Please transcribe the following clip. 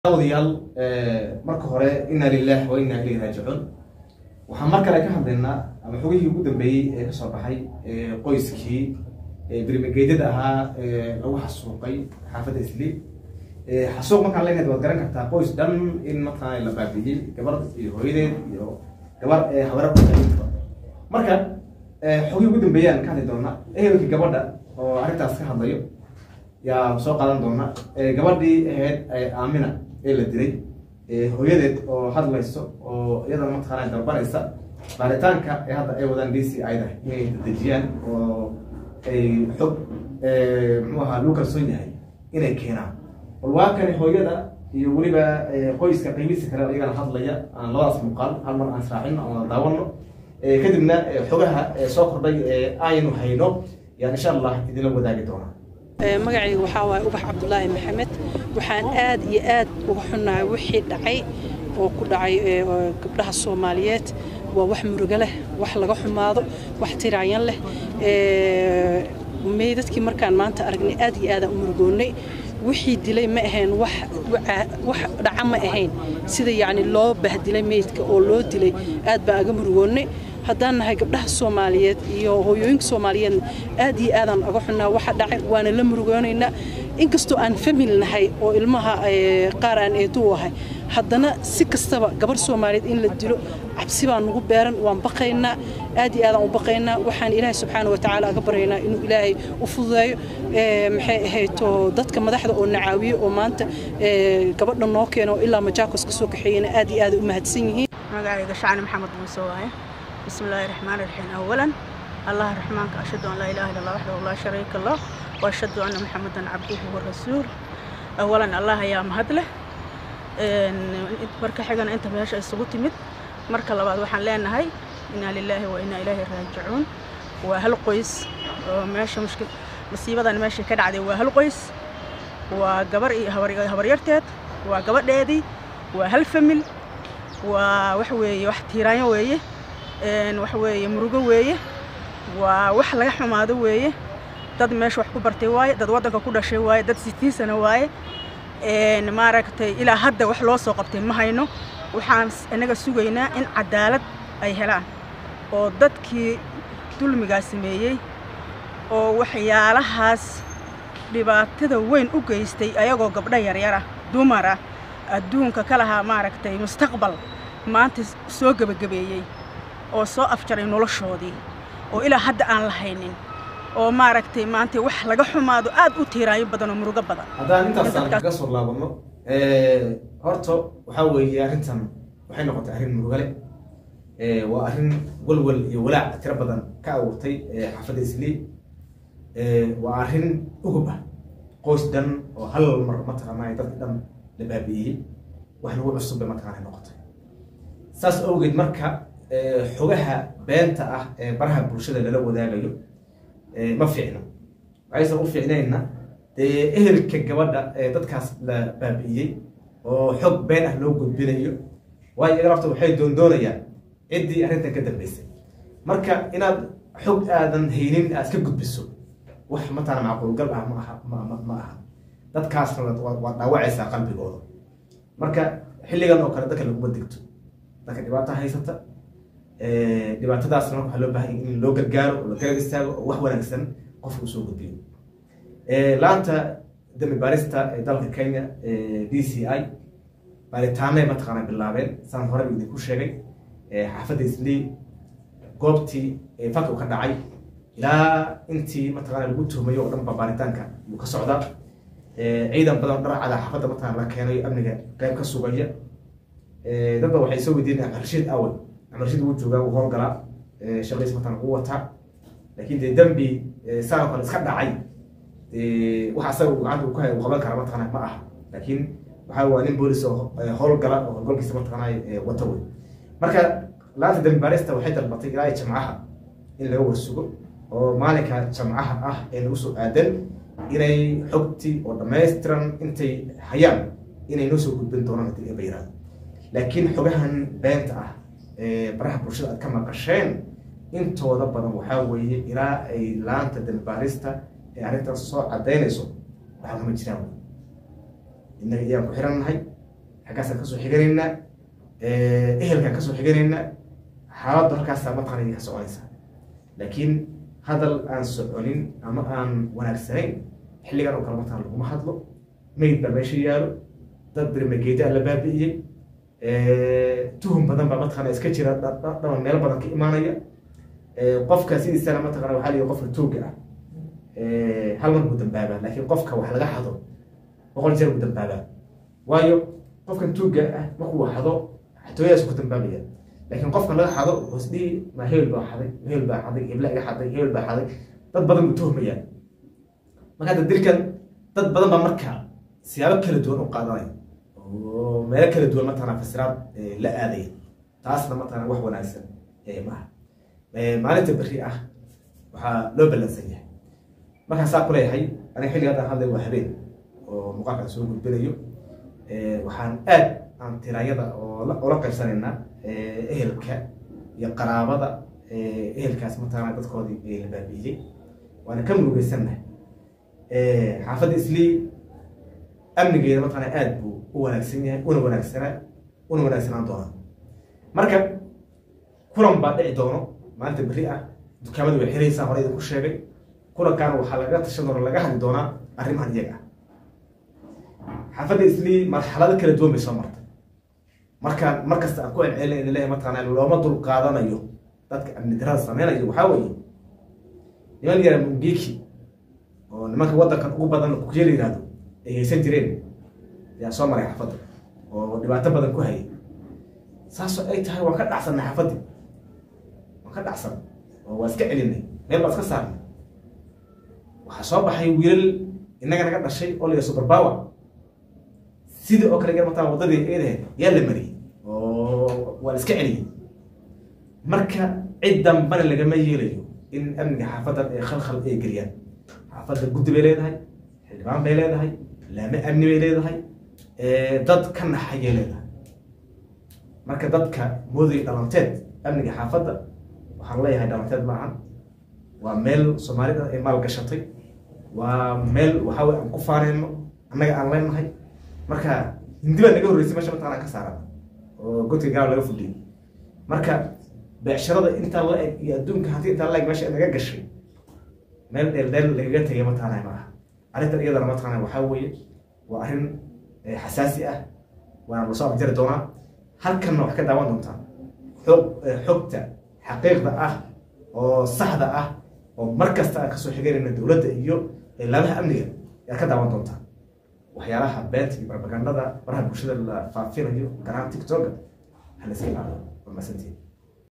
odayaal marka hore inaa lilah wa inaa ilayhi raajicuun waxaan mar kale ka hadlaynaa ama xogihii ugu dambeeyey ee kasoo baxay qoyskii birmigeedyada ahaa lagu xasuuqay xaafadda isliib xasuuq markaan leenahay waad garan kartaa qoys dhan in mataqaana la baabi'iyey gabar iyo hooyadeed iyo gabar habara kusaintaba marka xogihii ugu dambeeyaan ka hadli doonaa ehelkii gabadha oo arrintaas ka hadlayo yaa soo qaadan doona gabadhii ahayd aamina ee la dilay hooyadeed oo hadlayso oo iyadana mataqaana dalbanaysa baaritaanka ee hadda ay wadaan d c ida inay dejiyaan oo ay xog muxuu ahaa lagu kalsoon yahay inay keenaan bal waa kani hooyada iyo weliba qoyska qiimihiisa kale iyagana hadlaya aan labadaas muuqaal hal mar aan israacino aan wada daawano kadibna xogaha soo kordhay ee aynu hayno yaan insha allah idinla wadaagi doonaa magacayga waxaa waaye ubax cabdulaahi maxamed waxaan aad iyo aad uga xunnahay wixii dhacay oo ku dhacay gabdhaha soomaaliyeed waa wax murugo leh wax laga xumaado wax tiraayan leh meydadkii markaan maanta aragnay aad iyo aadaan u murugoonnay wixii dilay ma ahayn wax dhaca ma ahayn sida yacni loo bahdilay meydka oo loo dilay aad baan aga murugoonnay haddaan nahay gabdhaha soomaaliyeed iyo hooyooyinka soomaaliyeedna aad iyo aadaan aga xunnaa waxa dhacay waana la murugoonaynaa inkastoo aan famil nahay oo ilmaha qaar aan eeduu ahay haddana si kastaba gabar soomaaliyeed in la dilo cabsi baan nagu beeran waan baqaynaa aad iyo aadaan u baqaynaa waxaan ilaahay subxaana wa tacaala aga baryaynaa inuu ilaahay u fududeeyo maxay ahayto dadka madaxda oo nacaawiye oo maanta gabadha noo keeno ilaa majaakos ka soo kaxeeyana aad iyo aad u mahadsan yihiin magacayga shacni maxamed muuse waaye بسم الله الرحمن الرحيم أولا الله الرحمن أشهد أن لا إله إلا الله وحده لا شريك له وأشهد أن محمدا عبده ورسوله أولا الله يا مهدله marka xigana inta meesha isugu timid marka labaad waxaan leenahay inaa lilaahi wa inaa ilaahi raajicuun waa hal qoys oo meesha mushkil masiibadan meesha ka dhacday waa hal qoys waa gabar iyo habaryarteed waa gabadheedii waa hal famil waa wax weeye wax tiiraanyo weeye wax weeye murugo weeye waa wax laga xumaado weeye dad meesha wax ku bartay waaye dad waddanka ku dhashay waaye dad sitiin sano waaye maaragtay ilaa hadda wax loo soo qabtay ma hayno waxaan inaga sugaynaa in cadaalad ay helaan oo dadkii dulmigaa sameeyey oo waxyaalahaas dhibaatada weyn u geystay ayagoo gabdho yaryara dumara adduunka ka lahaa maaragtay mustaqbal maanta soo gebagabeeyey oo soo afjaray noloshoodii oo ilaa hadda aan la haynin oo maaragtay maanta wax laga xumaado aad u tiiraayo badan oo murugo badan haddaan intaasaan kaga soo laabano horta waxaa weeye arrintan waxay noqotay arrin murugale waa arrin walwal iyo walaac tiro badan ka abuurtay xaafadda isliib waa arrin ugub ah qoys dhan oo hal mar mataqaanaa dadka dhan la baabi'iyey wax lagu cusub bay mataqaana noqotay saas awgeed marka xogaha beenta ah ee baraha bulshada lala wadaagayo ma fiicno waxaysan u fiicnayna dee ehelka gabadha ee dadkaas la baabi'iyey oo xog been ah loo gudbinayo waayo iyaga lafta waxay doondoonayaan ciddii arrintan ka dambaysay marka inaad xog aadan haynin aad ka gudbiso wax matana macquulgal ah ma aha ma aha dadkaasna waad dhaawacaysaa qalbigooda marka xilligan oo kale dadka laguma digto dadka dhibaata haysata dhibaatadaasna waxaa loo baahan in loo gargaaro oo la garab istaago oo wax wanaagsan qofka usoo gudbiyo laanta dambi baarista ee dalka kenya d c i baaritaanay mataqaana bilaabeen saan horeba idinku sheegay xaafadda islii goobtii falka ka dhacay ilaa intii mataqaana lagu tuhmayo oo dhan ba baaritaanka yuu ka socdaa ciidan badan oo dharcada xaafadda mataqana la keenayo amniga qayb ka sugaya dadba waxay soo weydiinayaan rashiid awal amarshid wuu joogaa wuu howlgalaa shaqadiisa matan wuu wataa laakiin dee dembi saa kale iska dhacay wax asaga gacanta uu ku hay uu qaban kara mataqana ma aha laakiin waxa waa nin boolis oo howlgala oo howlgalkiisa mataqana wata wey marka laanta dembi baarista waxay dalbatay ilaa jamcaha in laga warsugo oo maalinka jamcaha ah ee nagu soo aadan inay xogtii oo dhammaystiran intay hayaan inay noo soo gudbin doonaan hadii eeba yiraahdo laakiin xogahan beenta ah baraha bulshada aad ka maqasheen intooda badan waxaa weeye ilaa ay laanta dambaarista ee arrintaas soo cadaynayso waxaa kama jiraan innaga iyaan ku xiran nahay xaggaasaan kasoo xiganaynaa ehelkaan kasoo xiganaynaa xaaladdu halkaasaa mataqana ka soconaysa laakiin hadal aan soconin ama aan wanaagsanayn xilligan oo kale mataqana laguma hadlo meyd baa meesha yaalo dad birmageeda la baabi'iyey tuhum badan baa mataqana iska jira dhaban meelo badan ka imaanaya qofka sidiisana mataqana waxaa lihi qofka tuuga ah hal mar buu dambaabaa laakiin qofka wax laga xado boqol jeer buu dambaabaa waayo qofkan tuuga ah markuu xado xatooyadaas ku dambaabaya laakiin qofkan laga xado hoos dhihi ma hebel baa xaday hebel baa xaday hebla iga xaday hebel baa xaday dad badan buu tuhmayaa marka hadda dilkan dad badan baa marka siyaabo kala duwan u qaadanaya oo meelo kala duwan mataqana fasiraad la aadaya taasna mataqana wax wanaagsan maaha maalinta berri ah waxaa loo ballansan yahay markaan saa ku leeyahay aniga xilliga haddaan hadlay waa habeen oo muuqaalkaan soo gudbinayo waxaan aad aan tiraayada oola qaybsanaynaa ehelka iyo qaraabada ehelkaas mataqana dadkoodii la baabi'iyey waana ka murugeysannahay xaafadda islii amnigeeda mataqana aad buu u wanaagsan yahay una wanaagsanaa una wanaagsanaan doonaa marka kulan baa dhici doono maalinta berri ah dukaamada way xiraysaa hore idinku sheegay kulankaana waxaa lagaga tashan doona laga hadli doonaa arrimahan iyaga ah xaafadda islii marxalado kala duwan bay soo martay markaan mar kasta aan ku celcelina in leeyahay mataqana looma dul qaadanayo dadka amni darada sameynayo waxaa weeye niman yara mungiki oo nimanka waddankan ugu badan kujeel yihahdo ay haysan jireen ayaa soo maray xaafadda oo dhibaato badan ku hayay saasoo ay tahay waan ka dhacsanay xaafaddii waan ka dhacsan oo waa iska celinay meel baa iska saarnay waxaa soo baxay wiilal innaga naga dhashay oo la super power sidii oo kale mataa waddadii eedahe yaa la mariyey oo waa la iska celiyey marka cid dambana lagama yeelayo in amniga xaafaddan ee khalkhal ay geliyaan xaafadda guddi bay leedahay xildhibaan bay leedahay laame amni bay leedahay dad ka naxayay leedahay marka dadka moodaya dhalanteed amniga xaafadda waxaan leeyahay dhalanteed maahan waa meel soomaalida ay maal gashatay waa meel waxaa wey aan ku faaneyno annaga aan leenahay marka hindi baa naga horreysay meesha mataqana ka saaran oo godka gaal laga fudhiyay marka beecsharada intaa la eg iyo adduunka hanti intaa la eg meesha naga gashay meel dheeldheel lagaga tegay mataqana maaha arrintan iyadana mataqana waxaa weeye waa arrin xasaasi ah waana lasoo afjari doonaa halkanna wax ka daawan doontaa xog xogta xaqiiqda ah oo saxda ah oo mar kasta aan kasoo xiganayna dowladda iyo laamaha amniga ayaad ka daawan doontaa waxyaalaha beenta iyo barbagandada baraha bulshada la faafinayo garahaan tiktoka ha la iska ilaaliyo waa masantiin